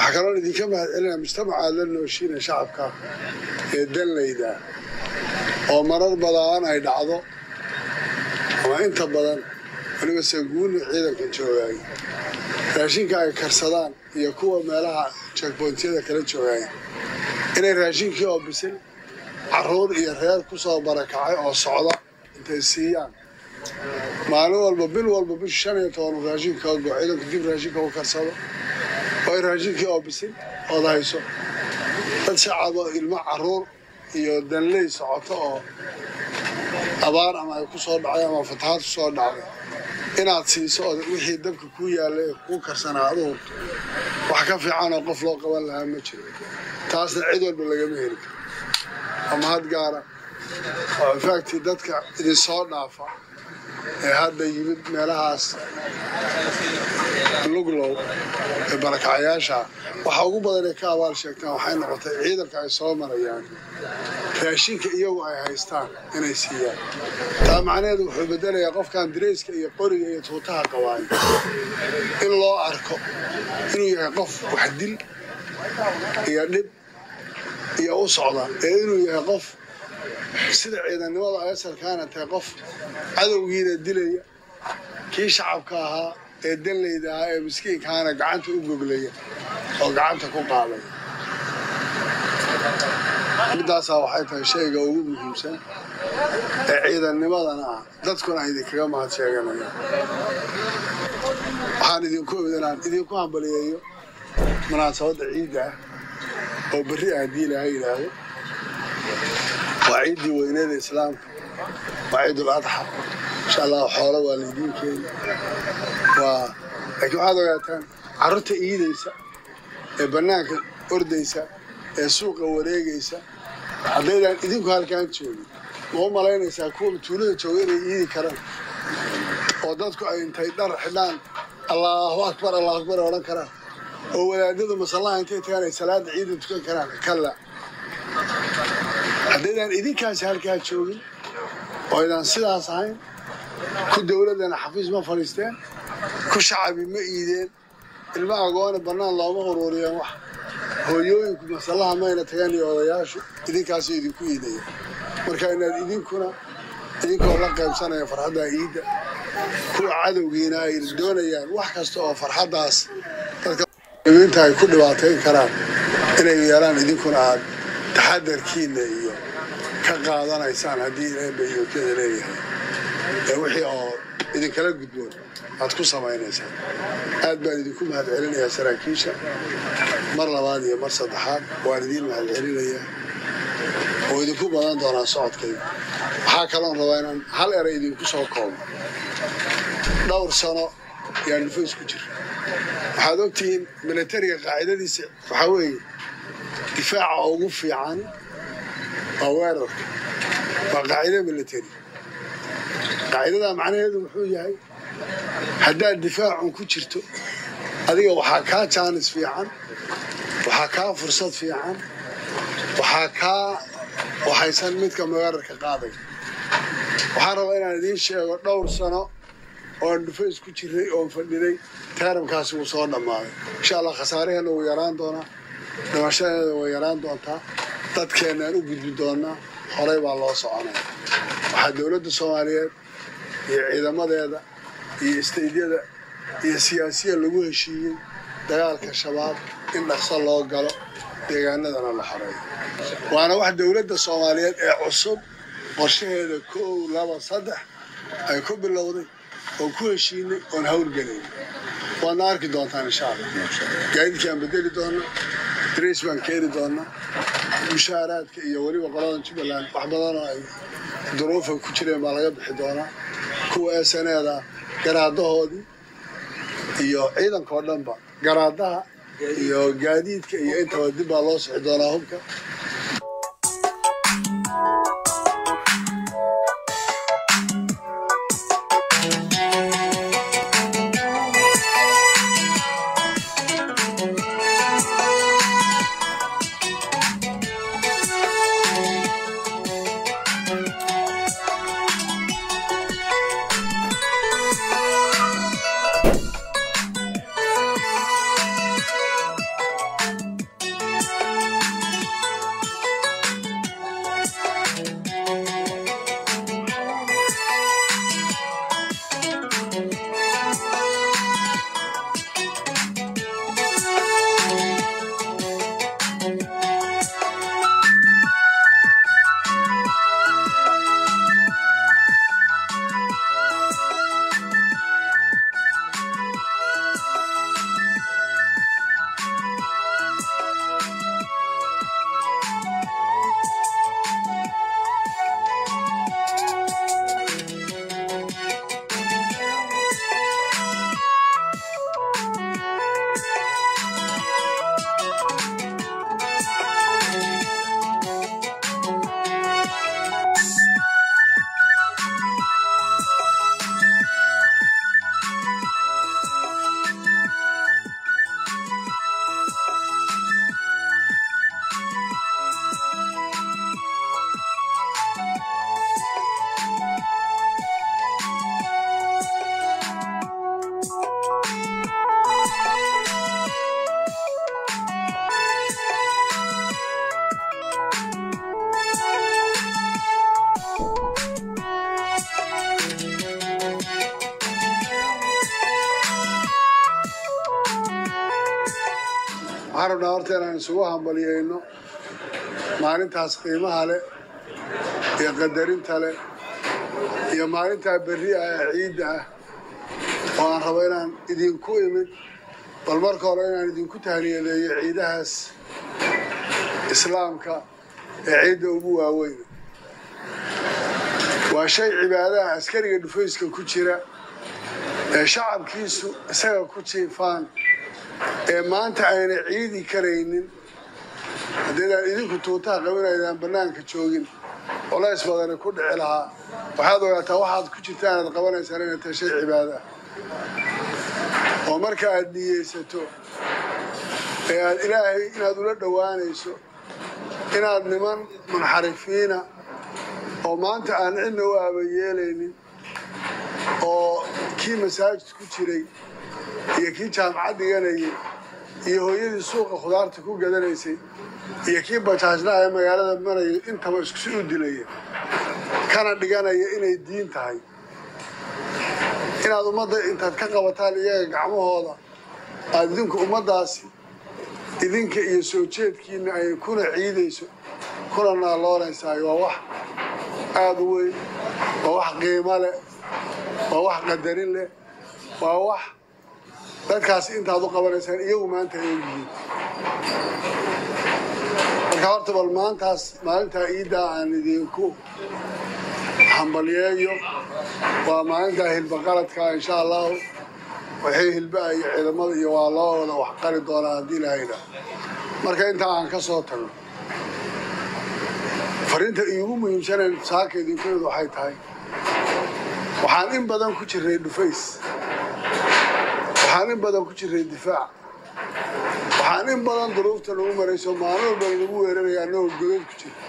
waxaa kaloo idinka mahad celinaya mujtamaca la nooshiina shacabka ee danlayda oo marar badaan ay dhacdo ama inta badan weliba sanguuni ciidanka joogaay raashinka ay karsadaan iyo kuwa meelaha jekbointyada kala joogaay inay raashinkii oo bisil caruur iyo reer ku soo barakacay oo socda intay siiyaan maalin walba bil walba bisha shan iyo toban raashinka go ciidanku dib raashinka u karsado oo raashinkii oo bisil ood hayso dad shacabo ilmo caruur iyo danley socoto oo abaar ama ay ku soo dhacday ama fatahaad ku soo dhacday inaad siiso oo wixii dabka kuu yaallay ee kuu karsanaa adu hurto wax ka fiican oo qof loo qaban lahaa ma jiro taasna cid walba lagama heli karo waa mahad gaara oo infaacti dadka idinsoo dhaafa ee hadda yimid meelahaas luglow ee barakacayaasha waxa ugu badan ee ka abaal sheegtaan waxay noqotay ciidanka ay soo marayaan raashinka iyagu ay haystaan inay siiyaan taa macnaheedu wuxuu bedelayaa qofkan dirayska iyo qoriga iyo tuutaha qabaayo in loo arko inuu yahay qof wax dil iyo dhib iyo u socda ee inuu yahay qof sida ciidannimada asalkaana tahay qof cadowgiina dilaya kii shacabka ahaa ee danlayda ahaa ee miskiinkaana gacanta u goglaya oo gacanta ku qaaday middaasaa waxay tahay shayga ugu muhiimsan ee ciidannimadana ah dadkuna ay idinkaga mahad sheeganayaan waxaan idinku inaan idinku hambaliyeeyo munaasabadda ciidda ah oo berri ah haddii ilaaha yidhaahdo waa ciiddii weyneeda islaamka waa ciidul adxa insha allah xoolo waa laydiin keeni waa laakiin waxaad ogaataan carruurta iidaysa ee bannaanka ordaysa ee suuqa wareegaysa haddaydaan idinku halkaan joogin ma u malaynaysaa kuwa tuulada jooga inay iidi karaan oo dadku ay intay dhar xidhaan allaahu akbar allahu akbar ay odhan karaan oo wadaadadu masallaha intay tagaan ay salaada ciida tukan karaan kalla haddaydaan idinkaasi halkaa joogin oo aydaan sidaas ahayn ku dowladdana xafiis ma fadhiisteen ku shacabi ma iideen ilma agoone bannaan looma uruuriyeen wax hooyooyinku masallaha mayna tagaan iyo odayaashu idinkaasi idinku iidaya marka inaad idinkuna idinkoo la qaybsanaya farxadda iidda kuwa cadowgiina ay doonayaan wax kasta oo farxaddaas dadkainta ay ku dhibaatayn karaan inay yeelaan idinkuna aad taxadarkiinna iyo ka qaadanaysaan haddii eebayookada leeyahay ee wixii oo idinkala gudboon aad ku samaynaysaan aad baan idinku mahad celinayaa saraakiisha mar labaad iyo mar saddexaad waan idiin mahad celinayaa oo idinku badan doonaa socodkayga waxaa kaloon rabaa inaan hal eray idinku soo koobo dhowr sano yaa nufays ku jira waxaad ogtihiin milatariga qaacidadiisa waxaa weeye difaaca ugu fiican waa weerarka waa qaacida milatari qaacidadaa macnaheedu wuxuu yahay haddaad difaacun ku jirto adiga waxaa kaa jaanis fiican waxaa kaa fursad fiican waxaa kaa waxaysan midka weerarka qaaday waxaan rabaa inaan idiin sheego dhowr sano oon dhufays ku jiray oon fadhiday taaramkaasi wuu soo dhammaaday insha allah khasaaraheenna wuu yaraan doonaa dhimashadeeda way yaraan doontaa dadkeennaan u gudbi doonaa horey baa loo soconaya waxaa dowladda soomaaliyeed iyo ciidamadeeda iyo istaydyada iyo siyaasiya lagu heshiiyey dagaalka shabaab in dhaqso loo galo deegaanadana la xoreeyo waana wax dowladda soomaaliyeed ee cusub qorshaheeda kow laba saddex ay ku bilowday oon ku heshiinay oon hawlgelayn waadna arki doontaan insha allah gaadiidkaan bedeli doonaa darays baan keeni doonaa mushaaraadka iyo weliba qoladan jubbaland wax badanoo ay duruufa ku jireen baa laga bixi doonaa kuwa esaneeda garaadahoodii iyo ciidankao dhanba garaadaha iyo gaadiidka iyo intaba dib baa loo sixi doonaa hubka waxaan rabnaa horta inaan isugu hambaliyeyno maalintaas qiimaha leh iyo qadarinta leh iyo maalintaa berri ah ee ciidda ah oo aan rabo inaan idinku imid bal marka hore inaan idinku tahniyadeeyo ciidahaas islaamka ee ciidda ugu waaweyn waa shay cibaadaha askariga dhufayska ku jira ee shacabkiisu isaga ku jiifaan ee maanta ayna ciidi karaynin haddaydaan idinku tuutaha qabinaydaan bannaanka joogin culays badani ku dhici lahaa waxaad ogaataa waxaad ku jirta inaad qabanaysaan inay tahay shay cibaada ah oo marka aad niyeysato ee aad ilaahay inaad ula dhowaanayso inaad niman munxarifiina oo maanta aan cidna u aabayeelaynin oo kii masaajid ku jiray iyo kii jaamacad dhiganayay iyo hooyadii suuqa khudaarta ku gadanaysay iyo kii bajaajnaha ee magaalada maraya intaba iskusi u dilaya kana dhiganaya inay diin tahay inaad ummadda intaad ka qabataan iyaga gacmahooda aada idinku ummaddaasi idinka iyo soo jeedkiina ay kuna ciidayso kuna naaloonaysaay waa wax aada u weyn waa wax qiimo leh waa wax qadarin leh waa wax dadkaasi intaad u qabanaysaan iyagu maanta ay ogyihiin marka horta bal maantaas maalintaa iiddaa aan idinku hambalyeeyo waa maalintaa hilbaqaladka insha allahu waxay hilbaha iyo ciidamada iyo waa loo wada wax qali doonaa haddii ilaahayna marka intaa aan ka soo tagno fariinta iigu muhiimsanayn saaka idinkeedu waxay tahay waxaan in badan ku jirnay dhufays waxaan in badan ku jirnay difaac waxaan in badan duruufta nagu marayso maalin walba nagu weeraraya annagoo godad ku jira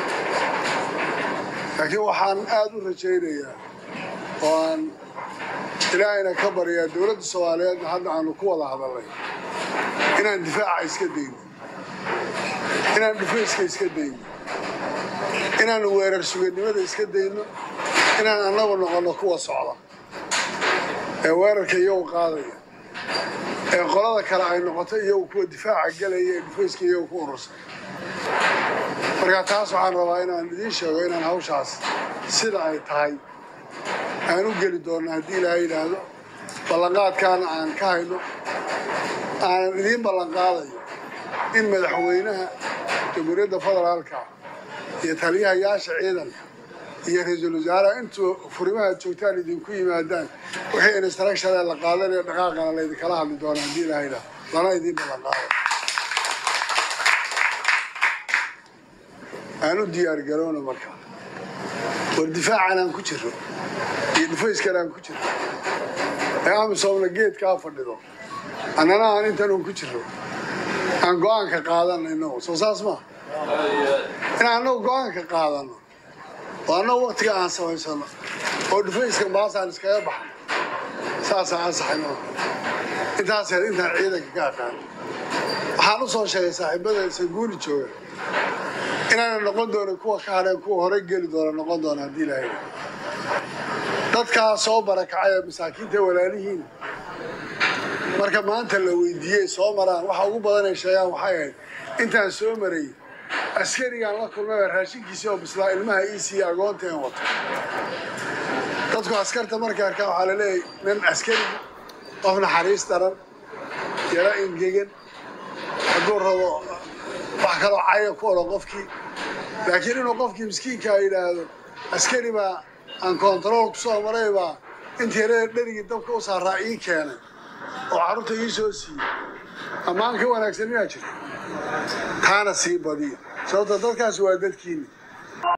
laakiin waxaan aada u rajaynayaa oo aan ilaahayna ka baryaa dowladda soomaaliyeedna hadda aanu ku wada hadalnay inaan difaaca iska dayno inaan dhufayska iska dayno inaan weerar suganimada iska dayno inaan annagu noqonno kuwa socda ee weerarka iyagu qaadaya ee qolada kale ay noqoto iyagu kuwa difaaca gelaya ee dhufayska iyagu ku urursan marka taas waxaan rabaa inaan idiin sheego inaan hawshaas sida ay tahay aan u geli doonno haddii ilaahay yidhaahdo ballanqaadkaana aan ka hayno aanan idiin ballanqaadayo in madaxweynaha jamhuuriyadda federaalka iyo taliyahayaasha ciidanka iyo ra-iisul wasaaraha intuu furimaha joogtaan idinku yimaadaan wixii instructionee la qaadanayo dhaqaaqana laydinkala hadli doona haddii ilaahay yidhaahdo lana idiin ballanqaado aan u diyaar garowna marka war difaacan aan ku jiro iyo dhufayskan aan ku jiro ee amisoomna geedkaa fadhido annana aan intan un ku jiro aan go-aanka qaadana inagu soo saas maa inaan annagu go-aanka qaadano oo annagu waktiga aan samaysano oo dhufayskan baasaan iskaga baxno saasaan ansaxayno intaas heer intaan ciidanka ka aqaano waxaan u soo sheegay saaxiibada sanguuli jooga inaana noqon doonin kuwa ka hadheen kuwa hore geli doona noqon doona haddii ilaahay dadkaa soo barakacay ee masaakiinta walaalihiin marka maanta la weydiiyey soo maraan waxa ugu badan ay sheegaan waxay ahayd intaan soo marayy askarigaan la kulmay baa raashinkiisii oo bislaa ilmaha ii siiya agoonta een wato dadku askarta markay arkaan waxaa laleeyahay nin askari qof naxariis daran yaro ingegan hadduu rabo wax kaloo caya ku odhan qofkii laakiin inuu qofkii miskiinkaa yidhaahdo askari baa aan kontarool ku soo maray baa intii yaree dherigii dabka u saaraa ii keenay oo carruurta ii soo siiyey ammaan ka wanaagsan miyaa jirta taana sii badiya sababto dadkaasi waa dadkiini